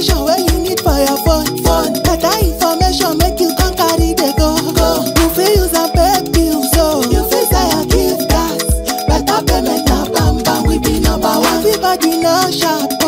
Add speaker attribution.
Speaker 1: information wey you need for your phone. phone. Better information make you come carry dey go. go. You fit use am pay bills so you fit sell your gift gas. Better payment na bam bam we be number one. Everybody no sharp